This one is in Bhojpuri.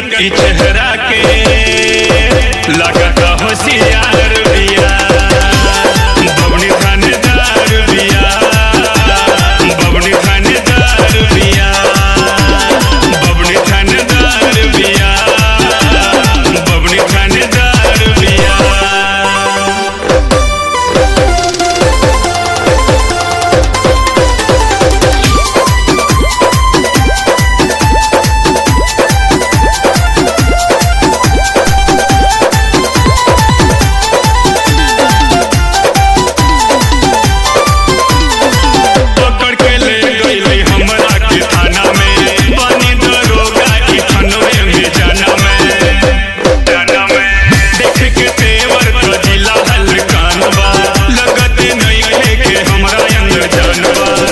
ई चेहरा के लगता होशियार बिया बबनी थानेदार बिया बबनी थानेदार बिया बबनी थानेदार बिया बबनी थानेदार बिया पकड़ के ले गई हमरा के थाना में बनी दरोगा की खनवे में जाना में जाना में देख के तेवर तो जिला हलकान बा लगत नहीं है के हमरा अंग जानबा